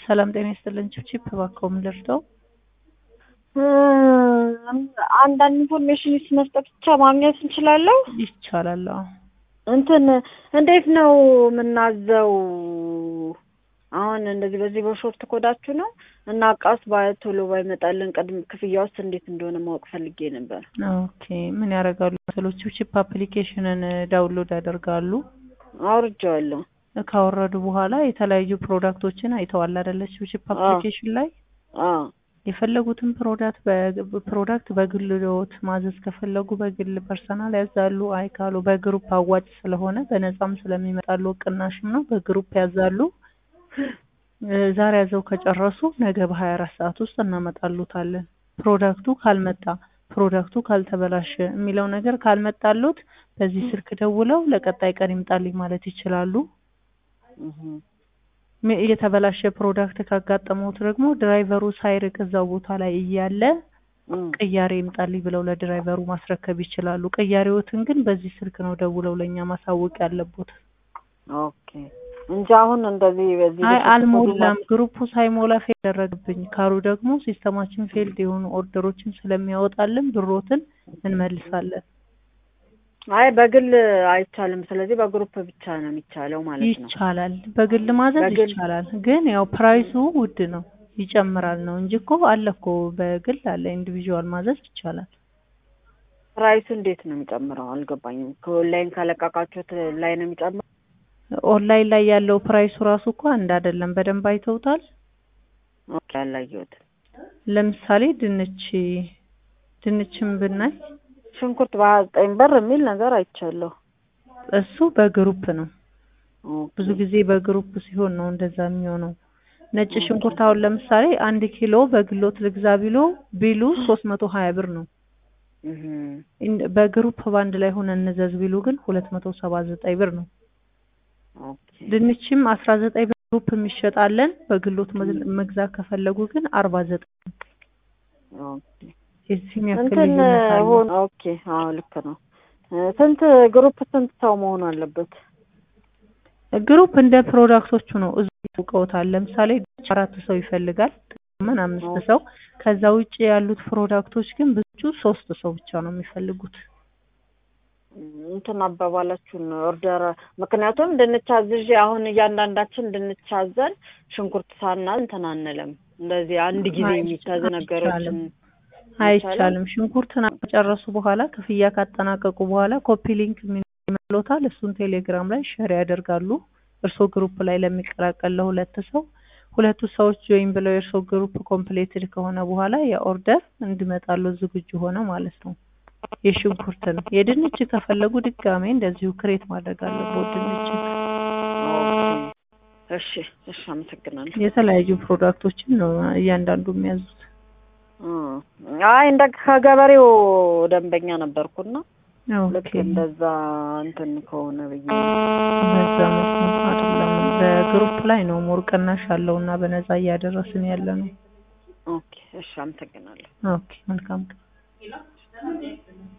ሰላም ጤና ይስጥልን። ቺፕ እባክዎ ምን ልርዳው? አንዳንድ ኢንፎርሜሽን መስጠት ብቻ ማግኘት እንችላለሁ? ይቻላል። አዎ። እንትን እንዴት ነው የምናዘው? አሁን እንደዚህ በዚህ በሾርት ኮዳችሁ ነው እና እቃስ ቶሎ ባይመጣልን ቅድም ክፍያ ውስጥ እንዴት እንደሆነ ማወቅ ፈልጌ ነበር። ኦኬ ምን ያደርጋሉ መሰሎች? ቺፕ አፕሊኬሽንን ዳውንሎድ ያደርጋሉ። አውርጄዋለሁ። ካወረዱ በኋላ የተለያዩ ፕሮዳክቶችን አይተዋል አይደለ? ቺፕ አፕሊኬሽን ላይ አዎ የፈለጉትን ፕሮዳክት ፕሮዳክት በግልዎት ማዘዝ ከፈለጉ በግል ፐርሰናል ያዛሉ። አይ ካሉ በግሩፕ አዋጭ ስለሆነ በነፃም ስለሚመጣሉ ቅናሽም ነው። በግሩፕ ያዛሉ። ዛሬ ያዘው ከጨረሱ ነገ በሀያ አራት ሰዓት ውስጥ እናመጣሉታለን። ፕሮዳክቱ ካልመጣ ፕሮዳክቱ ካልተበላሸ የሚለው ነገር ካልመጣሉት በዚህ ስልክ ደውለው ለቀጣይ ቀን ይምጣልኝ ማለት ይችላሉ። የተበላሸ ፕሮዳክት ካጋጠመውት ደግሞ ድራይቨሩ ሳይርቅ እዛው ቦታ ላይ እያለ ቅያሬ ይምጣልኝ ብለው ለድራይቨሩ ማስረከብ ይችላሉ። ቅያሬዎትን ግን በዚህ ስልክ ነው ደውለው ለእኛ ማሳወቅ ያለቦት። ኦኬ እንጂ አሁን እንደዚህ በዚህ አይ አልሞላም፣ ግሩፑ ሳይሞላ ፌል ያደረግብኝ ካሉ ደግሞ ሲስተማችን ፌልድ የሆኑ ኦርደሮችን ስለሚያወጣልን ብሮትን እንመልሳለን። አይ በግል አይቻልም። ስለዚህ በግሩፕ ብቻ ነው የሚቻለው ማለት ነው። ይቻላል፣ በግል ማዘዝ በግል- ይቻላል። ግን ያው ፕራይሱ ውድ ነው ይጨምራል ነው እንጂ እኮ አለ እኮ በግል አለ፣ ኢንዲቪዥዋል ማዘዝ ይቻላል። ፕራይሱ እንዴት ነው የሚጨምረው? አልገባኝም። ከኦንላይን ካለቃቃችሁት ላይ ነው የሚጨምረው? ኦንላይን ላይ ያለው ፕራይሱ ራሱ እኮ አንድ አይደለም። በደንብ አይተውታል። ኦኬ አላየሁት። ለምሳሌ ድንች ድንችን ብናይ ሽንኩርት በሀያ ዘጠኝ ብር የሚል ነገር አይቻለሁ። እሱ በግሩፕ ነው። ኦኬ። ብዙ ጊዜ በግሩፕ ሲሆን ነው እንደዛ የሚሆነው። ነጭ ሽንኩርት አሁን ለምሳሌ አንድ ኪሎ በግሎት ልግዛ ቢሎ ቢሉ ሶስት መቶ ሀያ ብር ነው። እህ ኢን- በግሩፕ ባንድ ላይ ሆነ እንዘዝ ቢሉ ግን ሁለት መቶ ሰባ ዘጠኝ ብር ነው። ኦኬ ድንችም አስራ ዘጠኝ ብር ግሩፕ የሚሸጣለን በግሎት መግ- መግዛት ከፈለጉ ግን አርባ ዘጠኝ ኦኬ። የዚህም ያክል እንትን ልዩነት አለው። ሆን ኦኬ። አዎ ልክ ነው። እ ስንት ግሩፕ ስንት ሰው መሆን አለበት? ግሩፕ እንደ ፕሮዳክቶቹ ነው። እዙ ያውቀውታል። ለምሳሌ ድንች አራት ሰው ይፈልጋል፣ ምን አምስት ሰው። ከዛ ውጭ ያሉት ፕሮዳክቶች ግን ብዙ ሶስት ሰው ብቻ ነው የሚፈልጉት። እንትን አባባላችሁን ኦርደር ምክንያቱም ድንች አዝዤ አሁን እያንዳንዳችን ድንች አዘን ሽንኩርት ሳናዝ እንትን አንልም። እንደዚህ አንድ ጊዜ አይ- የሚታዙ አይቻልም። ነገሮችን አይቻልም። ሽንኩርትን ከጨረሱ በኋላ ክፍያ ካጠናቀቁ በኋላ ኮፒ ሊንክ ይመሎታል። እሱን ቴሌግራም ላይ ሸር ያደርጋሉ። እርስዎ ግሩፕ ላይ ለሚቀላቀል ለሁለት ሰው ሁለቱ ሰዎች ጆይን ብለው የእርስዎ ግሩፕ ኮምፕሌትድ ከሆነ በኋላ የኦርደር እንዲመጣሉ ዝግጁ ሆነ ማለት ነው። የሽንኩርትን የድንች ከፈለጉ ድጋሜ እንደዚሁ ክሬት ማድረግ አለበት። ድንች እሺ፣ እሺ፣ አመሰግናለሁ። የተለያዩ ፕሮዳክቶችን ነው እያንዳንዱ የሚያዙት። እ አይ እንደ ከገበሬው ደንበኛ ነበርኩና ልክ ኦኬ እንደዛ እንትን ከሆነ ብዬ በዛ መልኩ አይደለም። በግሩፕ ላይ ነው ሞር ቅናሽ ያለው እና በነፃ እያደረስን ያለ ነው። ኦኬ፣ እሺ፣ አመሰግናለሁ። ኦኬ መልካም ቀን።